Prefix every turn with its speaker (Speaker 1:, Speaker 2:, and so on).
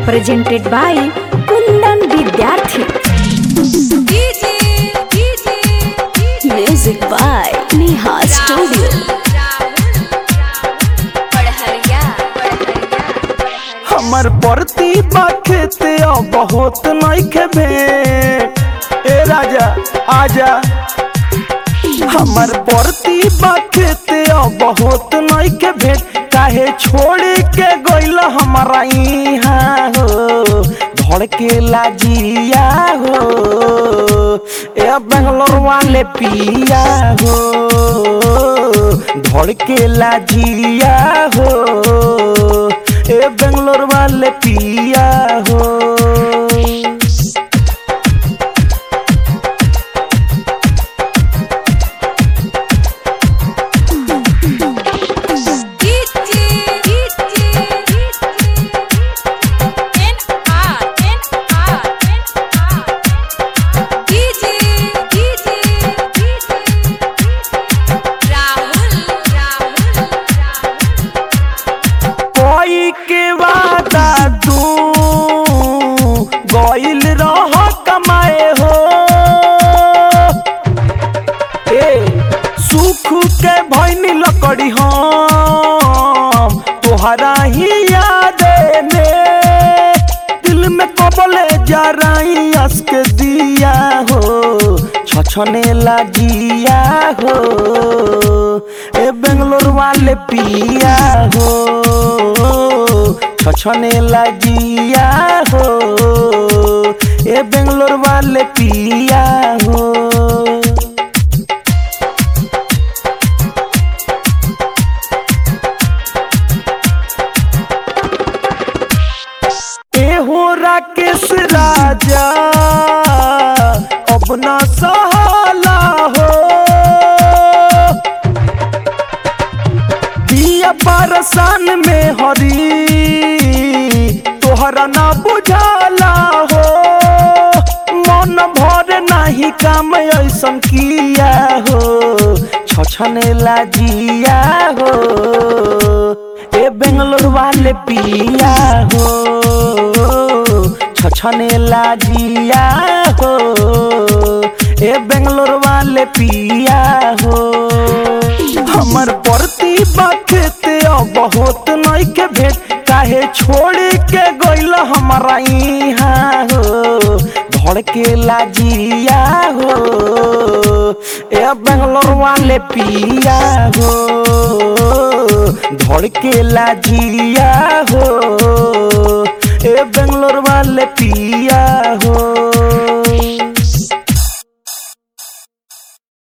Speaker 1: presented by Kundan Vidyarthi. Music by Neha Studio.
Speaker 2: हमर परती बाखेते अब बहुत नइखे भेंट ए राजा आजा हमर परती बाखेते अब बहुत नइखे भेंट काहे छोड़ के गइल हमारा इहाँ हो धड़ के लाजिया हो ए बेंगलोर वाले पिया हो धड़ के लाजिया हो ए बेंगलोर वाले पिया हो कोई के वादा तू गइल रह कमाए हो ए सुख के भैनी लकड़ी हम तोहरा ही याद में दिल में कबले जा रही हंस के दिया हो छछने लागिया हो ए बेंगलोर वाले पिया हो छछने लागिया हो ए बेंगलोर वाले पिया हो ए हो राकेश राजा अब ना सहाला हो दिया परसान में हरी तोहरा ना बुझाला हो मन भर नाही काम ऐसन किया हो छछने लाजिया हो ए बेंगलोर वाले पिया हो छछने लाजिया हो ए बेंगलोर वाले पिया हो हमर परती बखते बहुत नइखे भेट काहे छोड़ के गइल हमारा इहाँ हो धड़ के लाजिया हो ए बेंगलोर वाले पिया हो धड़ के लाजिया हो ए बेंगलोर वाले पिया